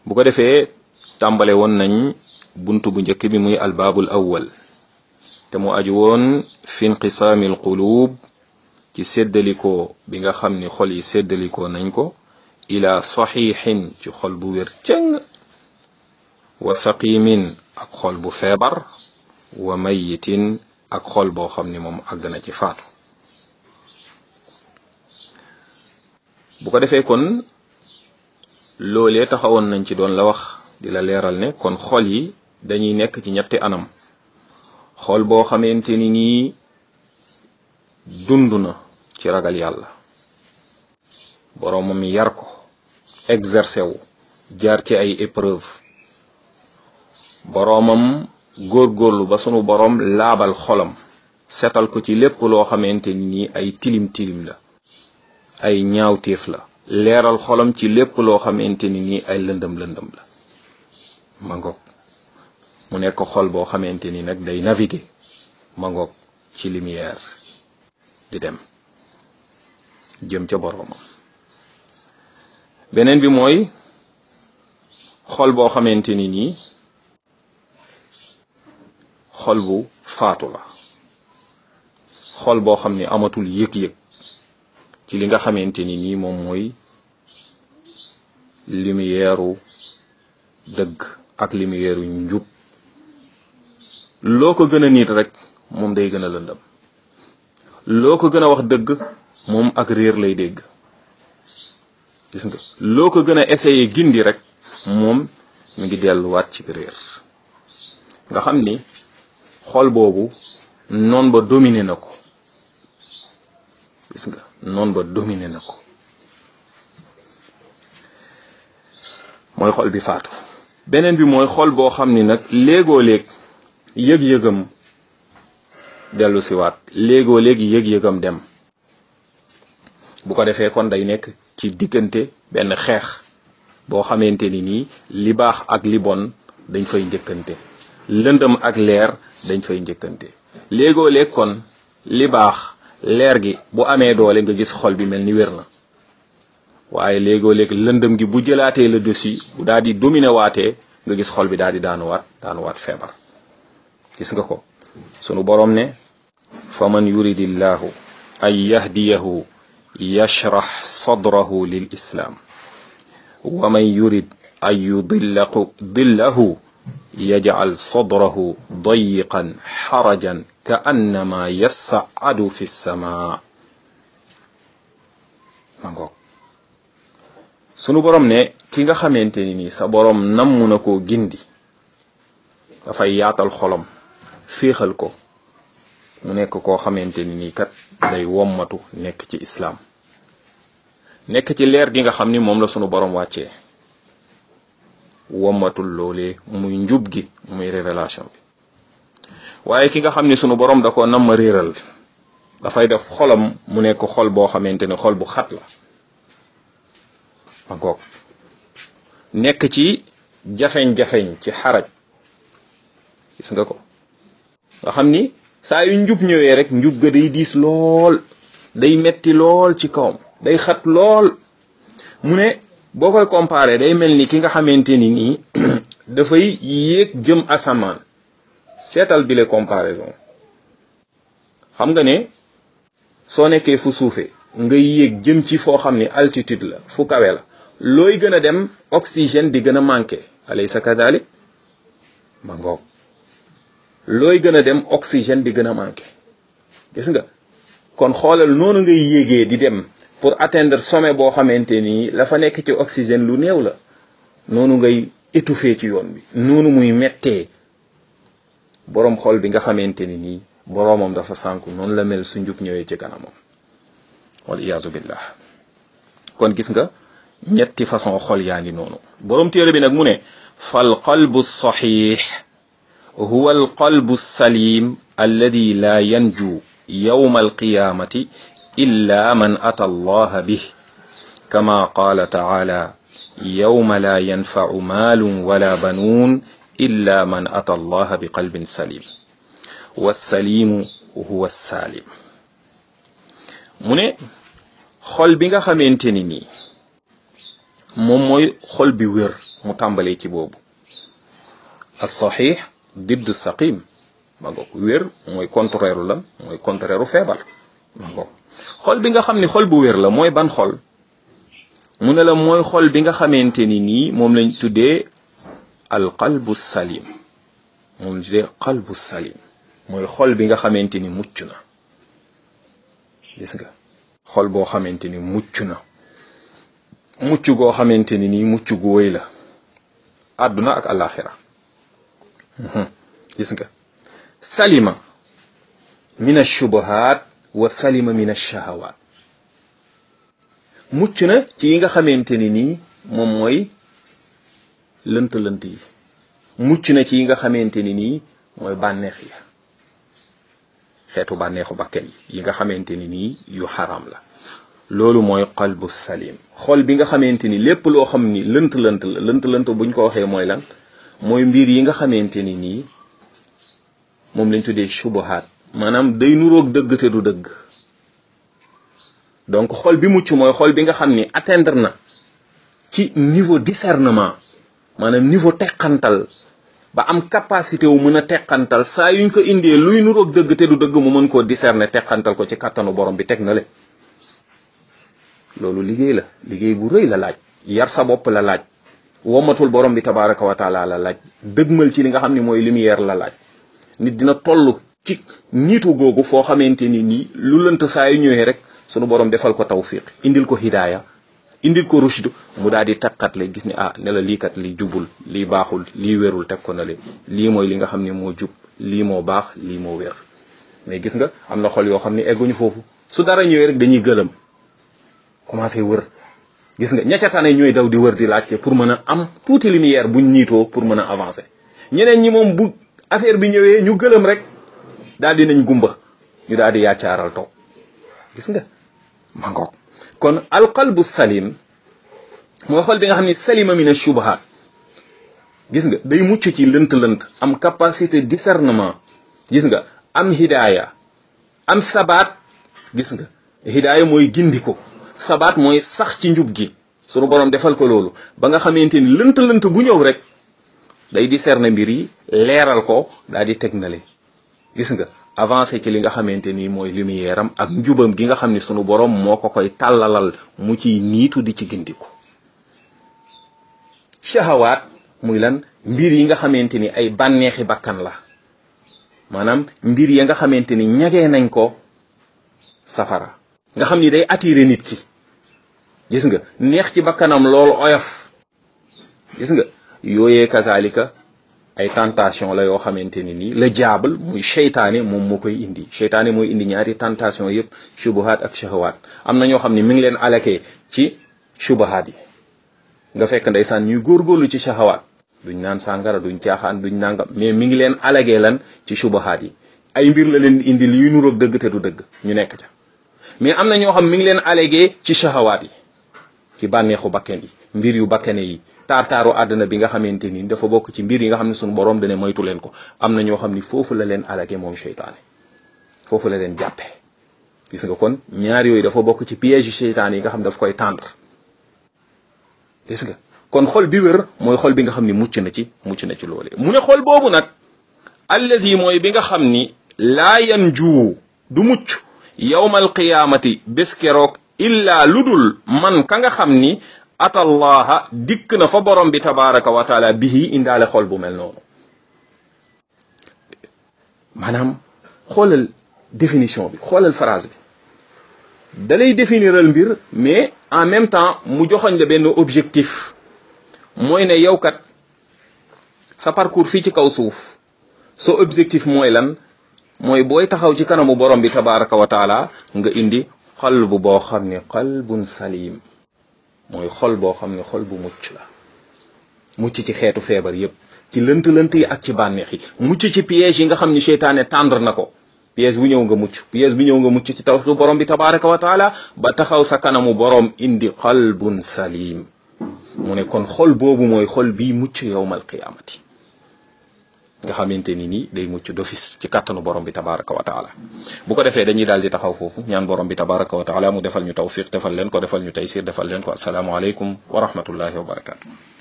bu ko defee tàmbale woon nañ buntu bu njëkk bi muy albaabul awwal te mu aju woon fi inqisaami alquluub ci séddalikoo bi nga xam ni xol yi séddalikoo nañ ko ila saxiixin ci xol bu wér cëng wa saqimin ak xol bu feebar wa mayitin ak xol boo xam ni moom àgg na ci faatu bu ko defee kon loolee taxawoon nañ ci doon la wax di la leeral ne kon xol yi dañuy nekk ci ñetti anam xol boo xamante ni nii dund na ci ragal yàlla boroomam yar ko exercé wu jaar ci ay épreuve boroomam góorgóorlu ba sunu boroom laabal xolam setal ko ci lépp loo xamante ni nii ay tilim tilim la ay ñaawteef la leeral xolam ci lépp loo xamante ni nii ay lëndëm lëndëm la ma ngoog mu nekk xol boo xamante ni nag day naviguer ma ngoog ci lumière di dem jëm ca boroomam beneen bi mooy xol boo xamante ni nii xol bu faatu la xol boo xam ni amatul yëg-yëg ci li nga xamante ni nii moom mooy lumière dëgg ak lumière njub loo ko gën a nit rek moom day gën a lëndëm loo ko gën a wax dëgg moom ak réer lay dégg gis nga loo ko gën a essayer gindi rek moom mi ngi delluwaat ci réer nga xam ni xol boobu noon ba dominé na ko gis nga noon ba dominé na ko mooy xol bi faatu beneen bi mooy xol boo xam ni nag léegoo léeg yëg-yëgam dellu siwaat léegoo léegi yëg-yëgam dem bu ko defee kon day nekk ci diggante benn xeex boo xamante ni nii li baax ak li bon dañ fay njëkkante lëndëm ak leer dañ fay njëkkante léegoo léeg kon li baax leer gi bu amee doole nga gis xol bi mel ni wér na waaye léegoo léeg lëndëm gi bu jëlaatee le dessus bu daal di dominer waatee nga gis xol bi daal di daanuwaat daanuwaat feebar gis nga ko sunu boroom ne fa man yuridillahu an yahdiyahu yashrax sadrahu lil islaam wa man yurid an yudillahu dillahu yajcal sadrahu dayiqan xarajan ka annama yasacadu fi lsama ma ngoog sunu borom ne ki nga xamante ni nii sa borom namm na koo gindi dafay yaatal xolom féexal ko mu nekk koo xamante ni nii kat day wommatu nekk ci islaam nekk ci leer gi nga xam ni moom la sunu borom wàccee wommatul loolee muy njub gi muy révélation bi waaye ki nga xam ni sunu borom da ko nam ma réeral dafay def xolam mu nekk xol boo xamante ni xol bu xat la ma ngoog nekk ci jafeñ-jafeñ ci xaraj gis nga ko nga xam ni saa yu njub ñëwee rek njub ga day diis lool day metti lool ci kawam day xat lool mu ne boo koy comparé day mel ni ki nga xamante ni nii dafay yéeg jëm asamaan seetal bile comparaison xam nga ne soo nekkee fu suufee nga yéeg jëm ci foo xam ni altitude la fu kawe la looy gën a dem oxygène di gën a manqué alaysa kadalik ma ngoog looy gën a dem oxygène di gën a manqué gis nga kon xoolal noonu ngay yéegee di dem pour atteindre sommet boo xamante ni la fa nekk ci oxygène lu néew la noonu ngay étouffé ci yoon bi noonu muy mettee boroom xol bi nga xamante ni nii boroomam dafa sànku noonu la mel su njub ñëwee ci kanamam wal iyaazu billah kon gis nga ñetti façon xol yaa ngi noonu boroom téere bi nag mu ne fal qalbu saxiix huwa al qalbu salim alladi la yanju yawma alqiyamati illa man ata allaha bih kama qaala taala yawma la yanfacu maalun wala banuun illa man ata allaha bi qalbin salim wassalimu huwa saalim mu ne xol bi nga xamante ni nii moom mooy xol bi wér mu tàmbalee ci boobu as saxiix diddu saqim ma ngoog wér mooy contraire lan mooy contraire feebar ma ngoog xol bi nga xam ni xol bu wér la mooy ban xol mu ne la mooy xol bi nga xamante ni nii moom lañ tuddee al qalbu salim moom lañ tuddee qalbu salim mooy xol bi nga xamante ni mucc na gis nga xol boo xamante ni mucc na mucc goo xamante ni nii mucc gu wéy la àdduna ak alaxira gis nga salima min ashubuhat wa salima min ashahawat mucc na ci yi nga xamante ni nii moom mooy lënt-lënt yi mucc na ci yi nga xamante ni nii mooy bànneex yi xeetu bànneexu bakken yi yi nga xamante ni nii yu xaram la loolu mooy qalbu salim xol bi nga xamante ni lépp loo xam ni lënt-lënt la lënt-lënt buñ ko waxee mooy lan mooy mbir yi nga xamante ni nii moom lañ tuddee shubuhaat maanaam day nuroog dëgg te du dëgg donc xol bi mucc mooy xol bi nga xam ni atteindre na ci niveau discernement maanaam niveau teqantal ba am capacité wu mën a teqantal saa yuñ ko indee luy nuroog dëgg te du dëgg mu mën koo discerner teqantal ko ci kàttanu borom bi teg na le loolu liggéey la liggéey bu rëy la laaj yar sa bopp la laaj womatul borom bi tabaraka wa taala la laaj dëgmal ci li nga xam ne mooy lumière la laaj nit dina toll ci niitu googu foo xamante ni nii lu lënt saa yu ñëwee rek sunu borom defal ko tawfiq indil ko hidaaya indil ko rushd mu daal di takkat la gis ni ah ne la lii kat li jubul lii baaxul lii wérul teg ko na le lii mooy li nga xam ne moo jub lii moo baax lii moo wér mais gis nga am na xol yoo xam ne egguñu foofu su dara ñëwee rek dañuy gëlëm commencé wër gis nga ña ca tane ñooy daw di wër di laajte pour mën a am tuuti lumière buñ niitoo pour mën a avancer ñeneen ñi moom bu affaire bi ñëwee ñu gëlëm rek daal di nañ gumba ñu daal di yaacaaral toog gis nga ma ngoog kon alqalbu salim mooy xol bi nga xam ne salima min ashubahat gis nga day mucc ci lënt-lënt am capacité discernement gis nga am hidaaya am sabaat gis nga hidaaya mooy gindiko sabaat mooy sax ci njub gi sunu borom defal ko loolu ba nga xamante ni lënt-lënt bu ñëw rek day discerner mbir yi leeral ko daal di teg na le gis nga avancé ci li nga xamante ni mooy lumière am ak njubam gi nga xam ni sunu borom moo ko koy tàllalal mu ciy niitu di ci gindiku shahawaat muy lan mbir yi nga xamante ni ay bànneexi bakkan la maanaam mbir ya nga xamante ni ñagee nañ ko safara nga xam ni day attirer nit ki gis nga neex ci bakkanam loolu oyof gis nga yooyee kazalika ay tentation la yoo xamante ni nii la jaabal muy seytaane moom moo koy indi seytaane mooy indi ñaari tentation yëpp shubuhaat ak shahawaat am na ñoo xam ne mi ngi leen alakee ci shubuhaat yi nga fekk ndeysaan ñuy góorgóorlu ci shahawaat duñ naan sàngara duñ caaxaan duñ nangam mais mi ngi leen alagee lan ci shubuhaat yi ay mbir la leen indi yuy nuroog dëgg te du dëgg ñu nekk ca mais am na ñoo xam mi ngi leen alagee ci shahawaat yi ci bànneexu bakken yi mbir yu bakkene yi taar-taaru àdduna bi nga xamante ni dafa bokk ci mbir yi nga xam ne suñu borom dane moytu leen ko am na ñoo xam ni foofu la leen alage moom seytaane foofu la leen jàppe gis nga kon ñaar yooyu dafa bokk ci piège yu seytaane yi nga xam daf koy tendre gis nga kon xol bi wér mooy xol bi nga xam ni mucc na ci mucc na ci loole mu ne xol boobu nag allazi mooy bi nga xam ni laa yan juu du mucc yawmal qiyaamati bés keroog illa ludul man ka nga xam ni atallaha dikk na fa borom bi tabaraka wa taala bihi indaale xol bu mel noonu maanaam xoolal définition bi xoolal phrase bi da lay définiral mbir mais en même temps mu joxoñ la benn objectif mooy ne yow kat sa parcours fii ci kaw suuf sa objectif mooy lan mooy booy taxaw ci kanamu borom bi tabaraka wa taala nga indi xalbu boo xam ne qalbun salim mooy xol boo xam ne xol bu mucc la mucc ci xeetu feebar yépp ci lënt-lënt yi ak ci bànneex yi mucc ci piège yi nga xam ni seytaane tendre na ko piège bu ñëw nga mucc piège bu ñëw nga mucc ci tawxidu borom bi tabaraka wa taala ba taxaw sa kanamu borom indi qalbun salim mu ne kon xol boobu mooy xol bii mucc yowmal qiyaamati nga xamante ni nii day mucc d'office ci kàttanu borom bi tabaraka wa taala bu ko defee dañuy daal di taxaw foofu ñaan borom bi tabaraka wa taala mu defal ñu tawfiq defal leen ko defal ñu taysir defal leen ko asalaamu aleykum wa rahmatullahi wa barakatu